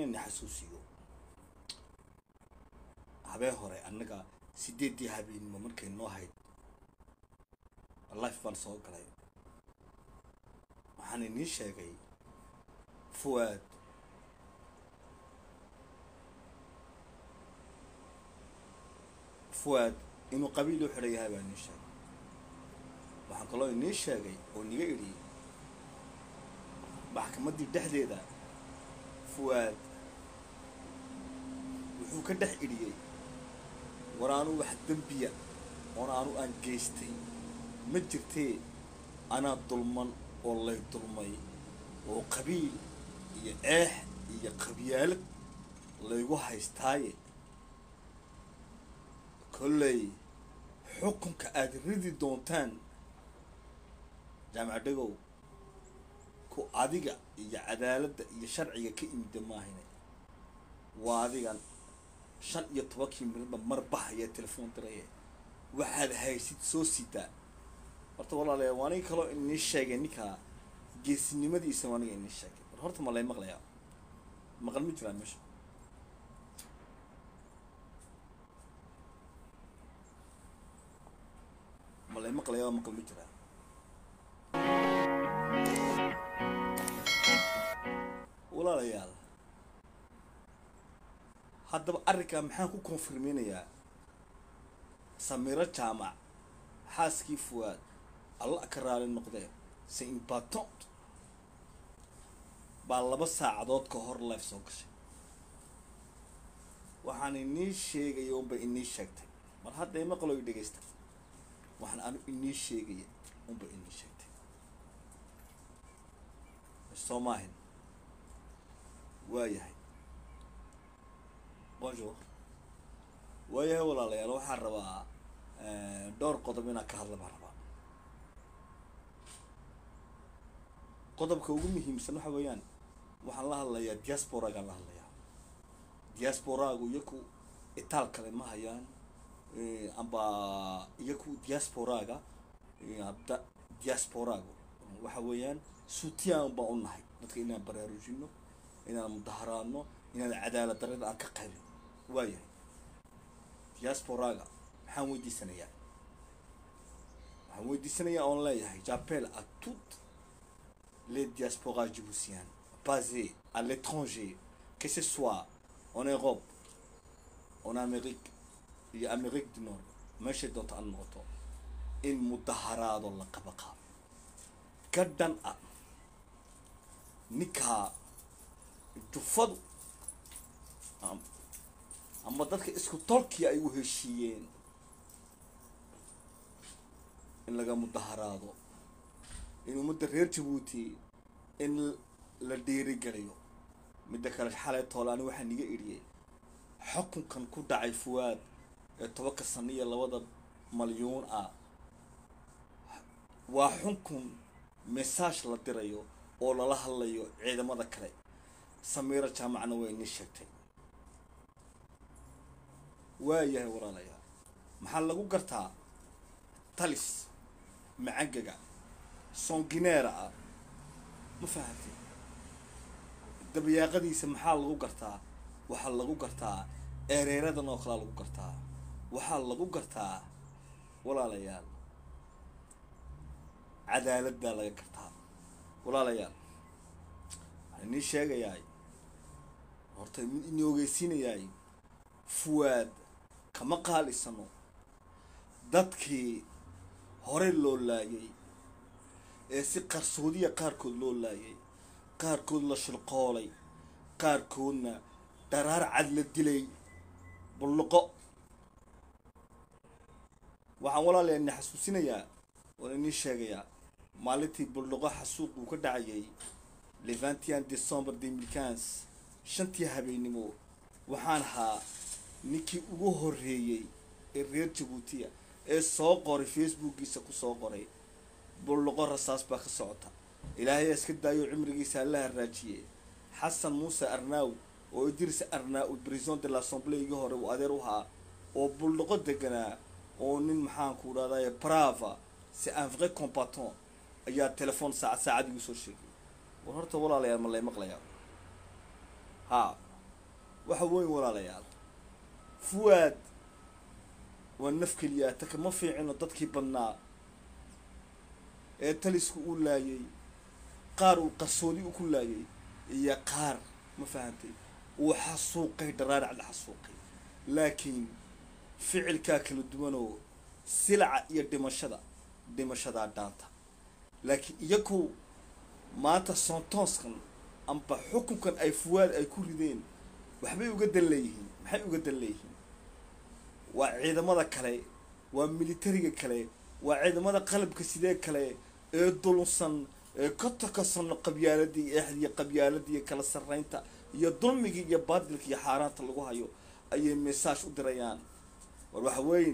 ina xasuusiyo habeen hore annaga sideeddii habeenimo markay noo hayd life baan soo galay waxaan inii sheegay fuwaad fuwaad inuu qabiil u xidhan yahay baa inii sheegay waxaan kaloo inii sheegay oo niga idhi maxkamaddii dhexdeeda fuwaad wuxuu ka dhex idhiyey war aanu wax dembiya oona aanu aan geystay ma jirtee anaa dulman oo lay dulmay oo qabiil iyo eex iyo qabyaalad laygu haystaaye kolley xukunka aada ridi doontaan jaamac dhagow ku adiga iyo cadaaladda iyo sharciga ka imida maahine waa adigan shan iyo tobankii miradba mar baxaya telefoon diraye waxaad haysid soo sidaa horta walaalayaa waa aniga kaloo inii sheegay ninkaa geesinimadiisa waa aniga inii sheegay war horta ma lay maqlayaa maqal ma jiraan meesha ma lay maqlayaa maqal ma jiraa walaalayaal haddaba arrinkaa maxaan ku konfirmeynayaa samiro jaamac xaaskii fuwaad alla ka raali noqdee se imbatant baa laba saacadood ka hor life soo gashay waxaan inii sheegaya unba inii sheegtay mar hadda ima qaloy dhegaysta waxaan anu inii sheegaya unba inii sheegtay soo maahin waayahay bonjour waayahay walaalayaal waxaan rabaa dhowr qodob inaan ka hadla baan rabaa qodobka ugu muhiimsan waxa weeyaan waxaan la hadlayaa diasporagaan la hadlayaa diasporaagu iyaku itaal kale ma hayaan amba iyaku diasporaaga abda diasporaagu waxa weeyaan suutiyaan baan u nahay dadka inaan baraarujino inaan mudaharaadno inaan cadaalad darrada aan ka qaybin waayahay diasporaaga maxaan weydiisanayaa waxaan weydiisanayaa oon leeyahay j'appelle à toutes les diasporas djiboutiennes basées à l'étranger que ce soit en Europe en Amérique iyo Amérique du Nord meeshay doonto aan noqoto in mudaharaado la qaba qaabo ka dhan ah ninkaa jufadu ama dadka isku tolkii ay u heshiiyeen in laga mudaharaado in ummadda reer jabuuti in la dhiirigeliyo midda kale xalay toolaani waxaa niga idhiyey xukunkan ku dhacay fuwaad ee tobanka sano iyo labada malyuun ah waa xunkun message la dirayo oo lala hadlayo ciidamada kale samiiro jaamacna way inii sheegtay waayahay walaalayaal maxaa lagu gartaa talis macangaga songineera ah ma fahamtay dabayaaqadiisa maxaa lagu gartaa waxaa lagu gartaa ereeradan oo kalea lagu gartaa waxaa lagu gartaa walaalayaal cadaaladdaa laga gartaa walaalayaal waxaa inii sheegayaay horta mid ini ogeysiinayaay fuwaad kama qaalisano dadkii hore loo laayay ee si qarsoodiya qaarkood loo laayay qaarkood la shilqoolay qaarkoodna dharaar cad la dilay bulluqo waxaan walaalayaa ini xasuusinayaa waan inii sheegayaa maalintii bulluqo xasuuq uu ka dhacayay le vingt decembre deux mille quinze shantii habeennimo waxaan ahaa ninkii ugu horreeyey ee reer jabuutiya ee soo qoray facebookiisa ku soo qoray bulluqo rasaas baa ka socota ilaahay iska daayo cimrigiisa alla haraajiye xasan muuse arnaaw oo idris arnaaw brison de l'assemblée hore uu adeer u ahaa oo bulluqo deganaa oo nin maxaanku dhahdaye brava c'est un vrai combattant ayaa telefoon saacad saacad igu soo sheegay war horta walaalayaal ma lay maqlayaa haa waxa weyn walaalayaal fuwaad waa naf keliyaa ta kama fiicino dadkii badnaa ee talisku uu laayay qaar uu qarsoodi u ku laayay iyo qaar ma fahantay uu xasuuqay dharaaracda xasuuqay laakiin ficilkaa kala duwanoo silaca iyo dhimashada dhimashadaa dhaanta laakiin iyaku maanta soontooskan amba xukunkan ay fuwaad ay ku rideen waxbay uga dan leeyihiin maxay uga dan leeyihiin waa ciidamada kale waa militariga kale waa ciidamada qalabka sidee kale ee dulunsan ee ka takasano qabyaaladii eexdiiyo qabyaaladii kala sarreynta iyo dulmigii iyo baadilka iyo xaaraanta lagu hayo ayay mesaaj u dirayaan war waxa weyn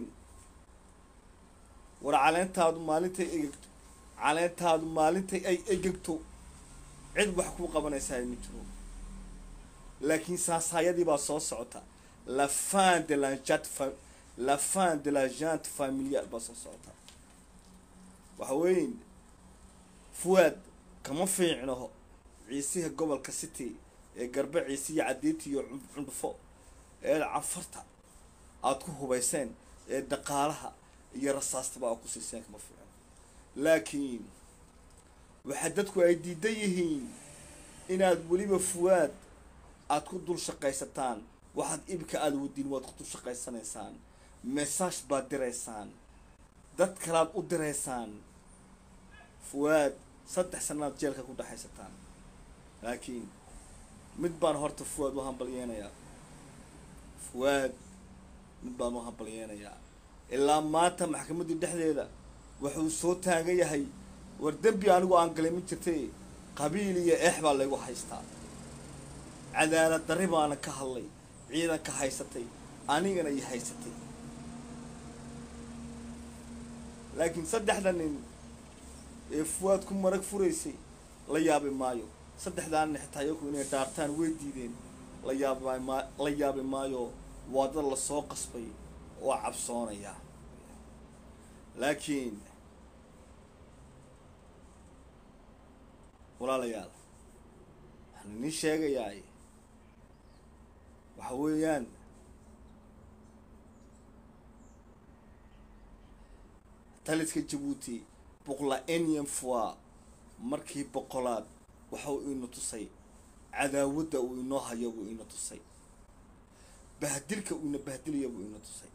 war caleentaadu maalintay egegto caleentaadu maalintay ay egegto cid wax kuu qabanaysaa ma jiro laakiin saasaayadii baa soo socota la fin de la jante fa la fin de la jante familiale baa soo socota waxa weyn fuwaad kama fiicno ciisiha gobolka city ee garbe ciise iyo cadiinta iyo cundhufo ee cafarta aada ku hubayseen ee dhaqaalaha iyo rasaastaba aad ku siiseen kama fiicno laakiin waxaa dadku ay diidan yihiin inaad weliba fuwaad aada ku dul shaqaysataan waxaad ibka aada wadiin waad ku dul shaqaysanaysaan mesaaj baad diraysaan dad kalaad u diraysaan fuwaad saddex sanaad jeelka ku dhexaysataan laakiin mid baan horta fuwaad u hambalyeenayaa fuwaad mid baan u hambalyeenayaa ilaa maanta maxkamaddii dhexdeeda wuxuu soo taagan yahay war dembi anigu aan galay ma jirtay qabiil iyo eex baa laygu haystaa cadaalad darri baana ka hadlay ciidanka haysatay anigana i haysatay laakiin saddexda nin ee fuwaad ku marag furaysay la yaabi maayo saddexdaanna xitaa iyaku inay dhaartaan way diideen la yaaba ma la yaabi maayo waa dad lasoo qasbay oo cabsoonaya laakiin walaalayaal waxaan idin sheegayaay waxa weeyaan taliska jabuuti boqla enian fois markii boqolaad waxa uu ina tusay cadaawadda uu inoo hayo buu ina tusay bahdilka uuna bahdilaya buu ina tusay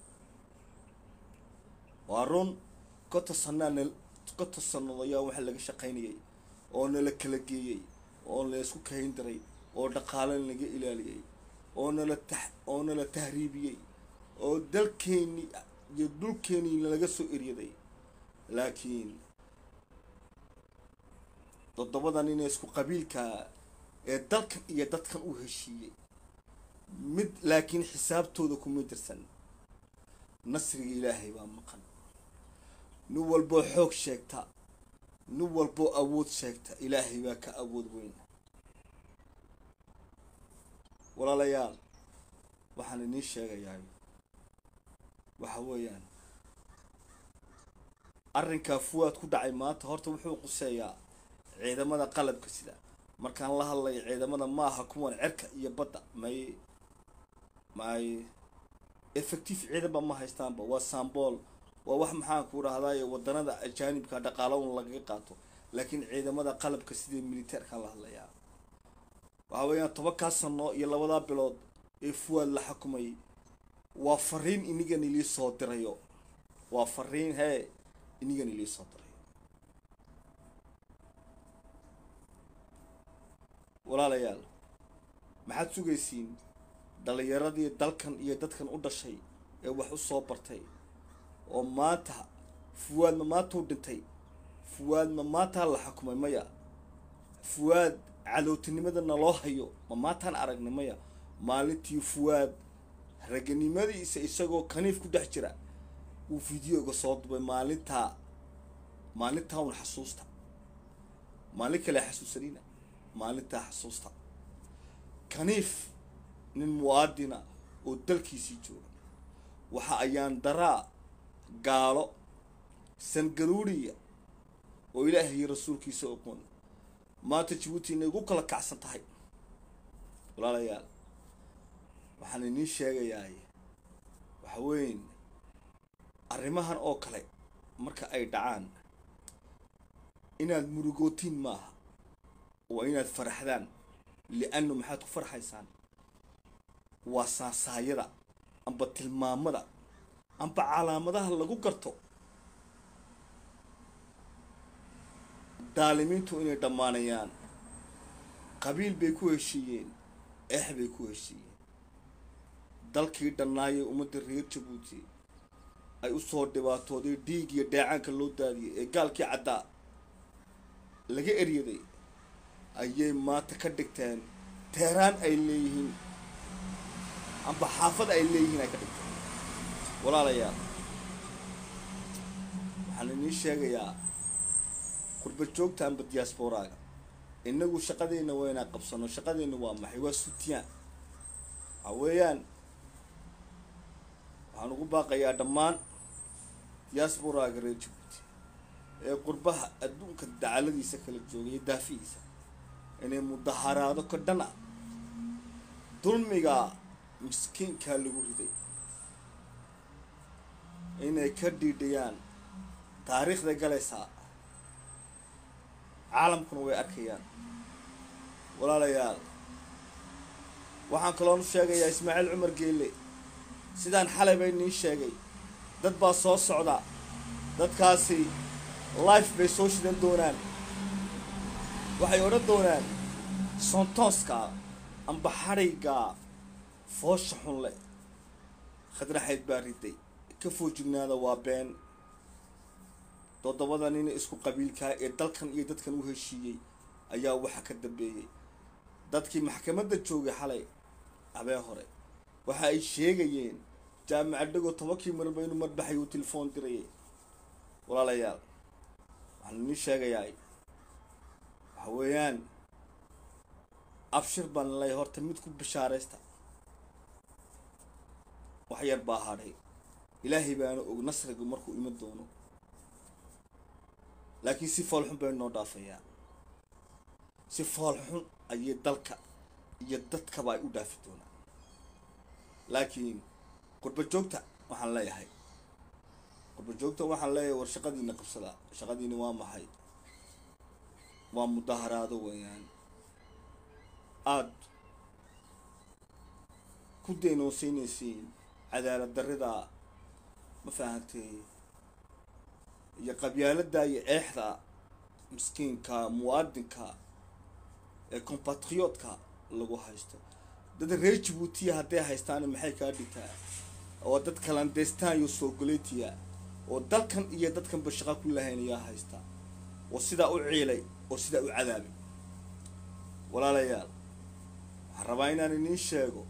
waa run kota sanaa kota sanado ayaa waxa laga shaqaynayay oo nala kala geeyey oo laysku kayn diray oo dhaqaalo laga ilaaliyey oo nala tax oo nala tahriibiyey oo dalkeeni iyo dhulkeenii laga soo eryaday laakiin toddobadan ina isku qabiilkaa ee dalkan iyo dadkan u heshiiyey mid laakiin xisaabtooda kuma jirsan nasriga ilaahay baa maqan nin walboo xoog sheegta nin walboo awood sheegta ilaahay baa ka awood weyn walaalayaal waxaan idiin sheegayaa waxa weeyaan arrinkaa fuwaad ku dhacay maanta horta wuxuu quseeyaa ciidamada qalabka sida markaan la hadlayo ciidamada maaha kuwan cerka iyo badda may may effective ciidanba ma haystaanba waa sambool waa wax maxaan ku dhahdaye wadanada ajaanibka dhaqaalaun lagaga qaato laakiin ciidamada qalabka sidii militeerkaan la hadlayaa waxa weeyaan tobankaa sano iyo labadaa bilood ee fuwaad la xukumay waa fariin inigan ilii soo dirayo waa fariin hee inigan ilii soo dirayo walaalayaal maxaad sugaysiin dhalinyaradii dalkan iyo dadkan u dhashay ee wax u soo bartay oo maanta fuwaadma maantuu dhintay fuwaadma maantaa la xukumay maya fuwaad cadowtinimadana loo hayo ma maantaan aragnay maya maalintii fuwaad raganimadiisa isagoo kaniif ku dhex jira uu videoga soo dubay maalintaa maalintaa un xasuusta maalin kale xasuusanina maalintaa xasuusta kaniif nin muwaadina oo dalkiisii jooga waxa ayaan daraa gaalo sangaruuriya oo ilaahay iyo rasuulkiisa oqoon maanta jabuuti inay ugu kala kacsan tahay walaalayaal waxaan idiin sheegayaa waxa weyn arrimahan oo kale marka ay dhacaan inaad murugootiin maaha waa inaad faraxdaan li'annu maxaad ku farxaysaan waa saasaayada amba tilmaamada amba calaamadaha lagu garto daalimiintu inay dhammaanayaan qabiil bay ku heshiiyeen eex bay ku heshiiyeen dalkii dhannaayay ummadda reer jabuuti ay u soo dhibaatooday dhiig iyo dheecaanka loo daadiyay ee gaalkii caddaa laga eryaday ayay maanta ka dhigteen teeraan ay leeyihiin amba xaafad ay leeyihiin ay ka dhigteen walaalayaal waxaan idiin sheegayaa qurba joogta amba diasporaaga inagu shaqadeenna waa inaan qabsano shaqadeenna waa maxay waa sutiyaan waxa weeyaan waxaan ugu baaqayaa dhammaan diasporaaga reer jabuuti ee qurbaha adduunka dacaladiisa kala joogay iyo daafihiisa inay mudaharaado ka dhan ah dulmiga miskiinkaa lagu riday inay ka dhiidhiyaan taariikhday galaysaa caalamkuna way arkayaan walaalayaal waxaan kaloonu sheegayaa ismaaciil cumar geelle sidaan xalay bay nii sheegay dad baa soo socda dadkaasi life bay soo shidan doonaan waxay odhan doonaan sontooska amba xadhayga foosha xunle khadraxayd baa riday ka foojignaada waa been toddobada nin isku qabiilkaa ee dalkan iyo dadkan u heshiiyey ayaa waxa ka dambeeyey dadkii maxkamadda joogay xalay habeen hore waxa ay sheegayeen jaamacad dhagoo tobankii marba inuu marbaxay uu telefoon dirayay walaalayaal waxaan idin sheegayaa waxa weeyaan abshir baan lay horta mid ku bishaaraysta wax yar baa hadhay ilaahay baana og nasrigu markuu iman doono laakiin si foolxun bay noo dhaafayaa si foolxun ayay dalka iyo dadkaba ay u dhaafi doonaan laakiin qurba joogta waxaan leeyahay qurba joogta waxaan leeyahay war shaqadiina qabsadaa shaqadiina waa maxay waa mudaharaado weeyaan aada ku daynoosiinaysiin cadaalad darrida ma fahamtay iyo qabyaalada iyo eexda miskiinka muwaadinka ee compatriotka lagu haysto dad reer jabuutiya hadday haystaana maxay kaa dhigtaa oo dad kalandestan iyo soogoletiya oo dalkan iyo dadkanba shaqa ku lahayn ayaa haysta oo sidaa u ciilay oo sidaa u cadaabay walaalayaal waxaan rabaa inaan iniin sheego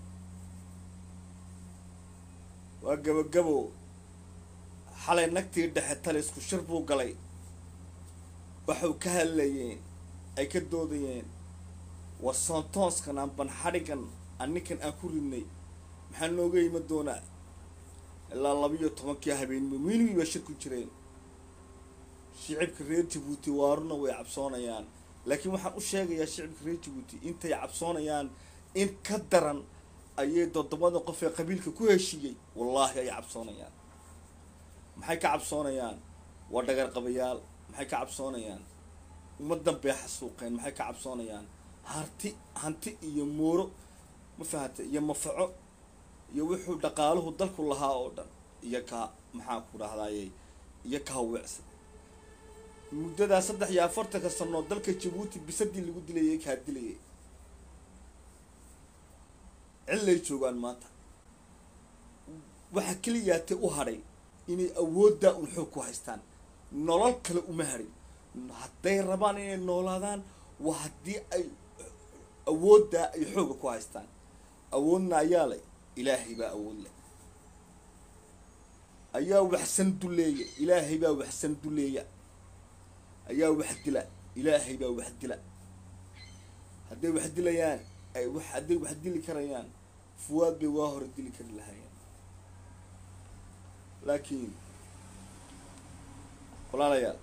waa gabogabo xalay nagtii dhexe talisku shir buu galay waxuu ka hadlayeen ay ka doodayeen war soontooskan aan banxadhigan aninkan aan ku ridnay maxaa nooga ima doonaa ilaa labiiyo tobankii habeenimo miinigii baa shir ku jireen shicibka reer jabuuti waaruna way cabsoonayaan laakiin waxaan u sheegayaa shicibka reer jabuuti intay cabsoonayaan in ka daran ayay toddobada qof ee qabiilka ku heshiiyey wallaahi ay cabsoonayaan maxay ka cabsoonayaan waa dhagar qabayaal maxay ka cabsoonayaan ummadan bay xasuuqeen maxay ka cabsoonayaan harti hanti iyo muuro ma fahanta iyo mafaco iyo wuxuu dhaqaaluhu dalku lahaa oo dhan iyo ka maxaan ku dhahdaayey iyo ka hawecsan muddadaa saddex iyo afartanka sanoo dalka jabuuti bisadii lagu dilayay kaa dilayay cillay joogaan maanta waxaa keliyaatay u hadhay inay awooddaa un xoog ku haystaan nolol kale uma hadhin hadday rabaan inay noolaadaan waa haddii ay awooddaa ay xooga ku haystaan awoodna ayaa leh ilaahay baa awood leh ayaa waxsan duleeya ilaahay baa waxsan duleeya ayaa wax dila ilaahay baa wax dila hadday wax dilayaan ay wax hadday wax dili karayaan fuwaad bay waa hore dili kari lahaayeen laakiin walaalayaal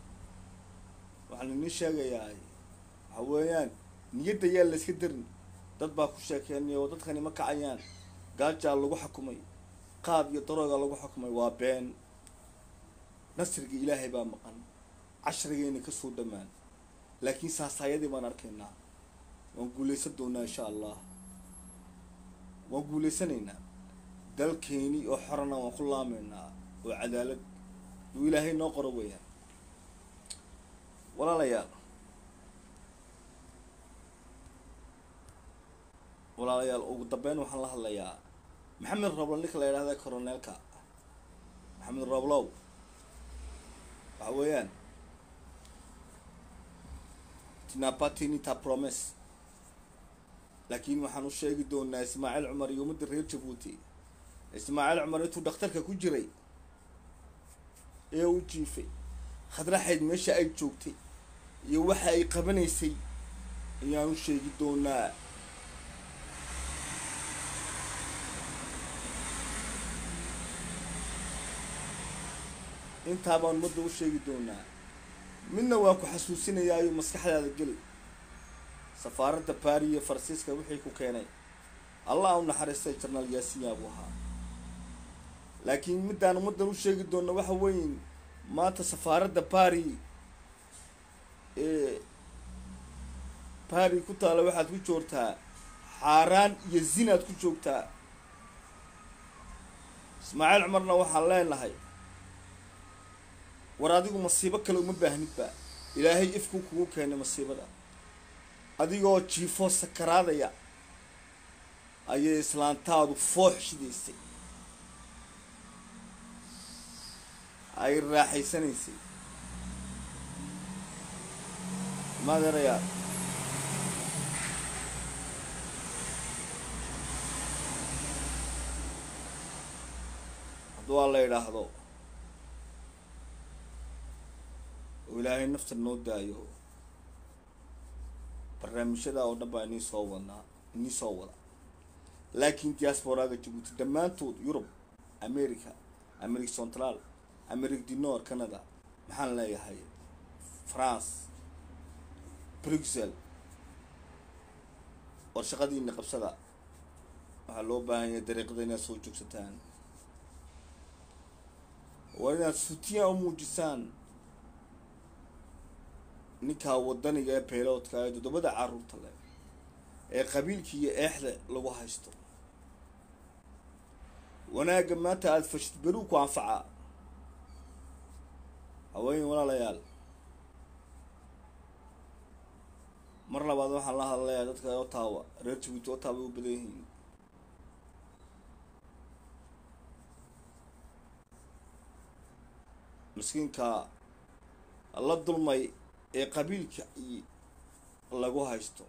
waxaan idin sheegayaa waxa weeyaan niyadda yaa layska darin dad baa ku sheekeynaya oo dadkani ma kacayaan gaajaa lagu xukumay qaad iyo darooga lagu xukumay waa been nasriga ilaahay baa maqan cashrigayna kasoo dhamaan laakiin saasaayadii baan arkaynaa waan guulaysan doonaa insha allah waan guulaysanaynaa dalkeeni oo xorana waan ku laamaynaa oo cadaalad uu ilaahay noo qoro weeyaan walaalayaal walaalayaal ugu dambeyn waxaan la hadlayaa maxamed roblo ninka la yidhahda coroneelka maxamed roblow waxa weeyaan tinapatinita promes laakiin waxaan u sheegi doonaa ismaaciil cumar iyo ummadda reer jabuuti ismaaciil cumar intuu dhakhtarka ku jiray ee u jiifay khadraxayd meesha ay joogtay iyo waxa ay qabanaysay ayaan u sheegi doonaa intaa baan ummadda u sheegi doonaa midna waan ku xasuusinayaayo maskaxdaada geli safaaradda baari iyo faransiiska wixii ku keenay allah u naxariistay jarnaal yaasinya buu ahaa laakiin middaan ummaddan u sheegi doona waxa weyn maanta safaaradda bari ee bari ku taalla waxaad ku joogtaa xaaraan iyo zinaad ku joogtaa ismaaciil cumarna waxaan leenahay war adigu masiibo kale uma baahnidba ilaahay ifkuu kugu keenay masiibada adigoo jiifoo sakaraadaya ayay islaantaadu foox shidaysay ay raaxaysanaysay maaderayaa hadduu alla idhaahdo oo ilaahay nafta noo daayo barnaamijyada oo dhan baa inii soo wadnaa inii soo wada laakiin diasporaga jabuuti dhammaantood yurub america america central america du nord canada maxaan leeyahay france bruxel war shaqadiina qabsada waxaa loo baahan yahay dariiqada inaad soo joogsataan waa inaad sutiya u muujisaan ninkaa wadaniga ee beeloodka ee toddobada caruurta leh ee qabiilka iyo eexda lagu haysto wanaagga maanta aada fashid beruu ku anfacaa haween walaalayaal mar labaad waxaan la hadlayaa dadka otawa reer jabuuti otawa bay u badan yihiin miskiinka la dulmay ee qabiilka lagu haysto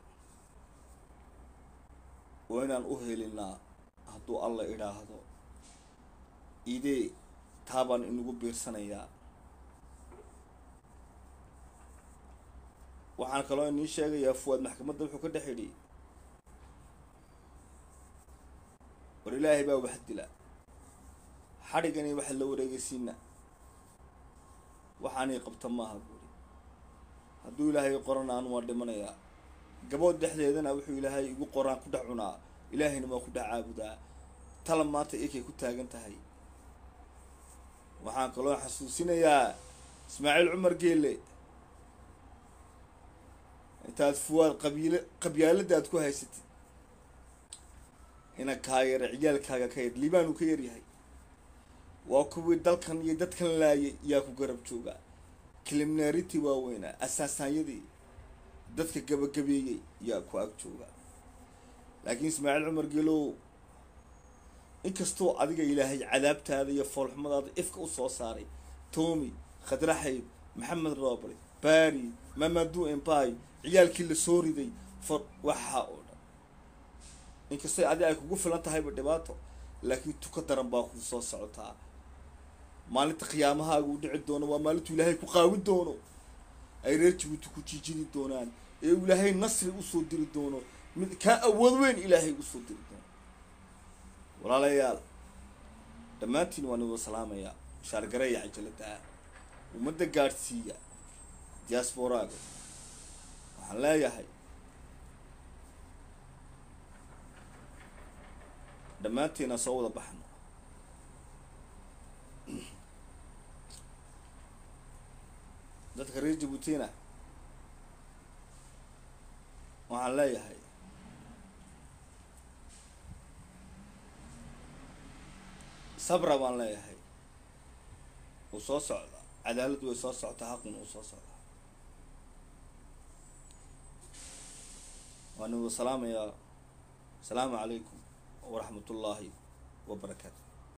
waa inaan u helinaa hadduu alla idhaahdo idee taabaan inagu biirsanayaa waxaan kaloo inii sheegayaa fuwaad maxkamadda wuxuu ka dhex idhi war ilaahay baa wax dila xadhigani waxa la wareegaysiina waxaanay qabta maaha buuri hadduu ilaahay qorana anu waa dhimanayaa gabood dhexdeedana wuxuu ilaahay igu qoraan ku dhex cunaa ilaahayna waa ku dhex caabudaa tala maanta ikay ku taagan tahay waxaan kaloo xasuusinayaa ismaaciil cumar geelle intaad fuwaad qabiil qabyaalada aad ku haysatid ina kaa yara ciyaalkaaga ka yar liibaanu ka yaryahay waa kuwii dalkan iyo dadkan laayay yaa ku garab jooga kiliminaariti waaweynaa asaasaanyadii dadka gabagabeeyey yaa ku ag jooga laakiin ismaaciil cumar geelow inkastoo adiga ilaahay cadaabtaada iyo foolxumadaada ifka u soo saaray toomi khadraxayd maxamed roble bari mamadu empay ciyaalkii la soo riday for waxaa oo dhan inkastoo adi ay kugu filan tahayba dhibaato laakiin tuka daran baa kuu soo socotaa maalinta khiyaamahaaga u dhici doono waa maalintuu ilaahay ku qaawin doono ay reer jabuuti ku jiijidi doonaan ee uu ilaahay nasri usoo diri doono mid kaa awood weyn ilaahay usoo diri doono walaalayaal dhammaantiin waan idoo salaamayaa shaargareeya cajalada ummadda gaadhsiiya diasporaaga waxaan leeyahay dhammaantiina soo wada baxno dadka reer jabuutina waxaan leeyahay sabra baan leeyahay wuu soo socda cadaalad way soo soctaa xaquna uu soo socdaa waan igu salaamayaa asalaamu calaykum waraxmat ullaahi wabarakaatu